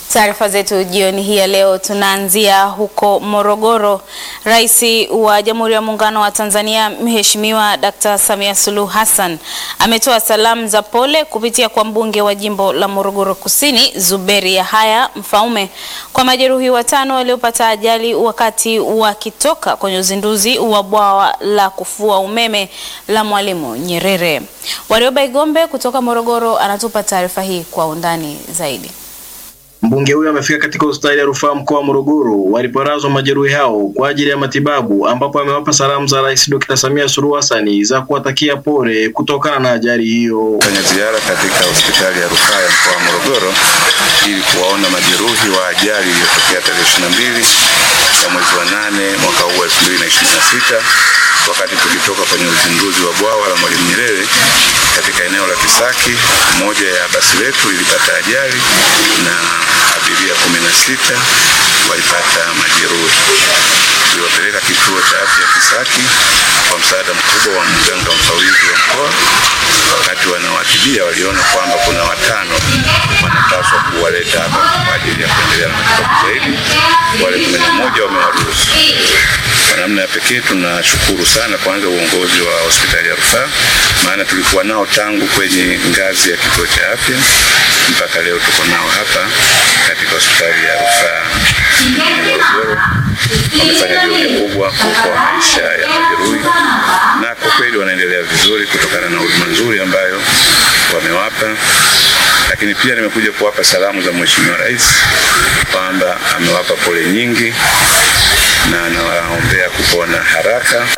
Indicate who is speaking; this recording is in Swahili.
Speaker 1: Taarifa zetu jioni hii ya leo tunaanzia huko Morogoro. Rais wa Jamhuri ya Muungano wa Tanzania Mheshimiwa Dkt. Samia Suluhu Hassan ametoa salamu za pole kupitia kwa mbunge wa jimbo la Morogoro Kusini Zuberi Yahaya Mfaume kwa majeruhi watano waliopata ajali wakati wakitoka kwenye uzinduzi wa bwawa la kufua umeme la Mwalimu Nyerere. Warioba Igombe kutoka Morogoro anatupa taarifa hii kwa undani zaidi.
Speaker 2: Mbunge huyo amefika katika hospitali ya rufaa mkoa wa Morogoro waliporazwa majeruhi hao kwa ajili ya matibabu, ambapo amewapa salamu za Rais Dr. Samia Suluhu Hassan za kuwatakia pole kutokana na ajali hiyo.
Speaker 3: Fanya ziara katika hospitali ya rufaa ya mkoa wa Morogoro ili kuwaona majeruhi wa ajali iliyotokea tarehe 22 ya mwezi wa nane mwaka huu 2026 wakati tukitoka kwenye uzinduzi wa bwawa la Mwalimu Nyerere katika eneo la Kisaki. Moja ya basi letu lilipata ajali na abiria kumi na sita walipata majeruhi. Tuliwapeleka kituo cha afya Kisaki kwa msaada mkubwa wa mganga mfawidhi wa mkoa. Wakati wanawatibia, waliona kwamba kuna watano wanapaswa kuwaleta hapa kwa ajili ya kuendelea na matibabu zaidi. Wale kumi na moja wamewaruhusu. Kwa namna ya pekee tunashukuru sana kwanza uongozi wa hospitali ya rufaa, maana tulikuwa nao tangu kwenye ngazi ya kituo cha afya mpaka leo tuko nao hapa katika hospitali ya rufaa mjini Morogoro. Wamefanya juhudi kubwa kuokoa maisha ya majeruhi, na kwa kweli wanaendelea vizuri kutokana na huduma nzuri ambayo wamewapa. Lakini pia nimekuja kuwapa salamu za Mheshimiwa Rais kwamba amewapa pole nyingi na anawaombea kupona haraka.